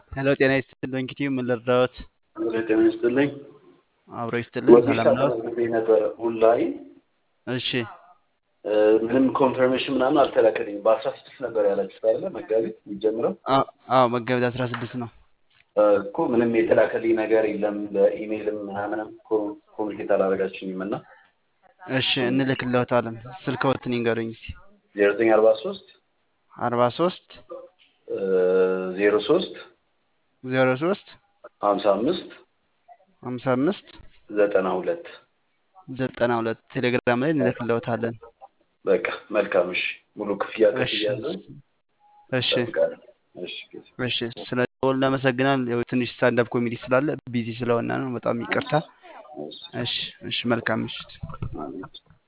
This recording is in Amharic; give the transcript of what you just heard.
ሄሎ ጤና ይስጥልኝ ኪቲዩ ምን ልርዳዎት? ጤና ይስጥልኝ። አብሮ ይስጥልን። ወጌሻ ሰላም ነው? ተመዝግቤ ነበረ ኦንላይን እሺ እ፣ ምንም ኮንፈርሜሽን ምናምን አልተላከልኝም። በአስራ ስድስት ነበር ያላችሁት አይደለ? መጋቢት የሚጀምረው አ- አዎ መጋቢት አስራ ስድስት ነው። እ፣ እኮ ምንም የተላከልኝ ነገር የለም። በኢሜይልም ምናምንም ኮ- ኮሚኒኬት አላደረጋችሁኝም እና እሺ እንልክልዎታለን። ስልክዎትን ይንገሩኝ እስኪ። ዜሮ ዘጠኝ አርባ ሶስት አርባ ሶስት ዜሮ ሶስት ዜሮ ሶስት ሀምሳ አምስት ሀምሳ አምስት ዘጠና ሁለት ዘጠና ሁለት ቴሌግራም ላይ እንልክልዎታለን። በቃ መልካም። እሺ ሙሉ ክፍያ እሺ ከፍያለሁ። እሺ እጠብቃለሁ። እሺ እሺ ስለ ደወል እናመሰግናል። ያው ትንሽ ስታንዳፕ ኮሜዲ ስላለ ቢዚ ስለሆነ ነው። በጣም ይቅርታ። እሺ እሺ እሺ መልካም ምሽት። አሜን።